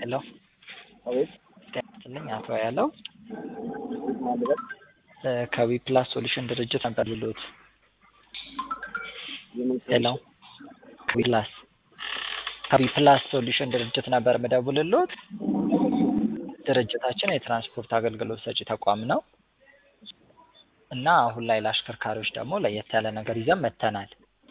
ሄሎ አቤት ጤና ይስጥልኝ አቶ ያለው ማለት ከዊ ፕላስ ሶሉሽን ድርጅት ነበር ልሎት የምን ሄሎ ከዊ ፕላስ ከዊ ፕላስ ሶሉሽን ድርጅት ነበር ምደውልሎት ድርጅታችን የትራንስፖርት አገልግሎት ሰጪ ተቋም ነው እና አሁን ላይ ለአሽከርካሪዎች ደግሞ ለየት ያለ ነገር ይዘን መጥተናል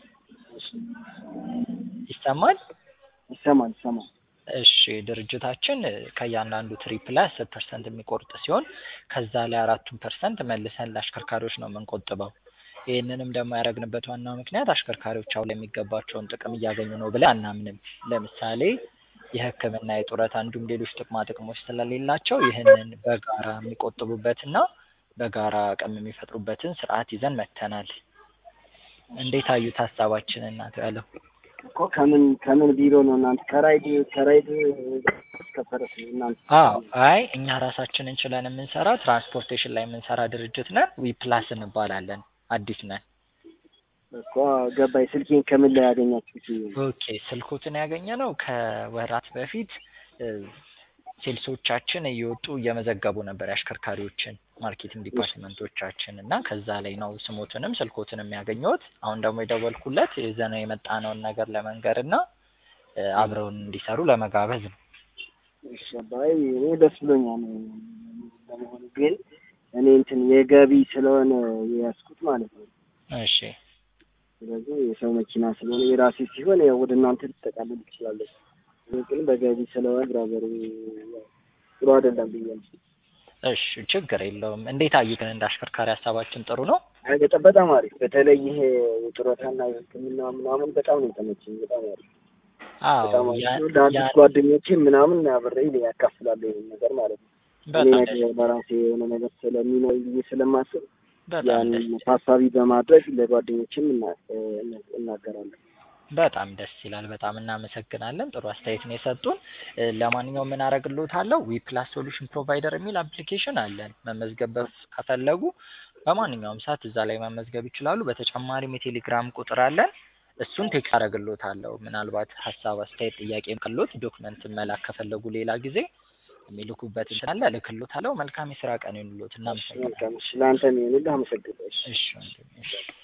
ይሰማል ይሰማል ይሰማል እሺ ድርጅታችን ከእያንዳንዱ ትሪፕ ላይ አስር ፐርሰንት የሚቆርጥ ሲሆን ከዛ ላይ አራቱን ፐርሰንት መልሰን ለአሽከርካሪዎች ነው የምንቆጥበው ይህንንም ደግሞ ያደረግንበት ዋናው ምክንያት አሽከርካሪዎች አሁን የሚገባቸውን ጥቅም እያገኙ ነው ብለን አናምንም ለምሳሌ የህክምና የጡረታ እንዲሁም ሌሎች ጥቅማ ጥቅሞች ስለሌላቸው ይህንን በጋራ የሚቆጥቡበትና በጋራ አቅም የሚፈጥሩበትን ስርዓት ይዘን መጥተናል እንዴት አዩት ሀሳባችንን እናቶ ያለው እኮ ከምን ከምን ቢሮ ነው እናንተ ከራይድ ከራይድ እስከ ፈረስ እናንተ አዎ አይ እኛ ራሳችን እንችለን የምንሰራ ትራንስፖርቴሽን ላይ የምንሰራ ድርጅት ነን ዊ ፕላስ እንባላለን አዲስ ነን እኮ ገባኝ ስልኬን ከምን ላይ ያገኛችሁት ኦኬ ስልኮትን ያገኘ ነው ከወራት በፊት ሴልሶቻችን እየወጡ እየመዘገቡ ነበር የአሽከርካሪዎችን ማርኬቲንግ ዲፓርትመንቶቻችን እና ከዛ ላይ ነው ስሞትንም ስልኮትንም ያገኘሁት አሁን ደግሞ የደወልኩለት ይዘነው የመጣነውን ነገር ለመንገር እና አብረውን እንዲሰሩ ለመጋበዝ ነው እሺ አባይ እኔ ደስ ብሎኛል ለመሆኑ ግን እኔ እንትን የገቢ ስለሆነ የያዝኩት ማለት ነው እሺ ስለዚህ የሰው መኪና ስለሆነ የራሴ ሲሆን ያው ወደ እናንተ ልትጠቃልል ትችላለች ግን በገቢ ስለሆነ ብራዘር ጥሩ አይደለም ብዬ ነው እሺ ችግር የለውም እንዴት አዩ ግን እንደ አሽከርካሪ ሀሳባችን ጥሩ ነው አይ በጣም በጣም አሪፍ በተለይ ይሄ የጡረታና የህክምና ምናምን በጣም ነው የተመቸኝ በጣም አሪፍ በጣም አዎ ያ- አሪፍ ለአዲስ ያ- ጓደኞቼ ምናምን አብሬ ያካፍላለሁ ይሄን ነገር ማለት ነው እኔ በጣም ነገ ደስ በራሴ የሆነ ነገር ስለሚኖር ብዬ ስለማስብ በጣም ያንን ደስ ታሳቢ በማድረግ ለጓደኞችም እና- እና- እናገራለሁ በጣም ደስ ይላል። በጣም እናመሰግናለን። ጥሩ አስተያየት ነው የሰጡን። እ፣ ለማንኛውም ምን አደርግልዎታለሁ ዊ ፕላስ ሶሉሽን ፕሮቫይደር የሚል አፕሊኬሽን አለን። መመዝገብ በፍ- ከፈለጉ በማንኛውም ሰዓት እዛ ላይ መመዝገብ ይችላሉ። በተጨማሪም የቴሌግራም ቁጥር አለን። እሱን ቴክስት አደርግልዎታለሁ። ምናልባት ሀሳብ፣ አስተያየት፣ ጥያቄ ካሎት ዶክመንት መላክ ከፈለጉ ሌላ ጊዜ የሚልኩበት እንትን አለ እልክልዎታለሁ። መልካም የስራ ቀን ይሁንልዎት። እናመሰግናለን። መልካም እሺ ለአንተ ነው አመሰግናለሁ እሺ እሺ ወንድሜ፣ እሺ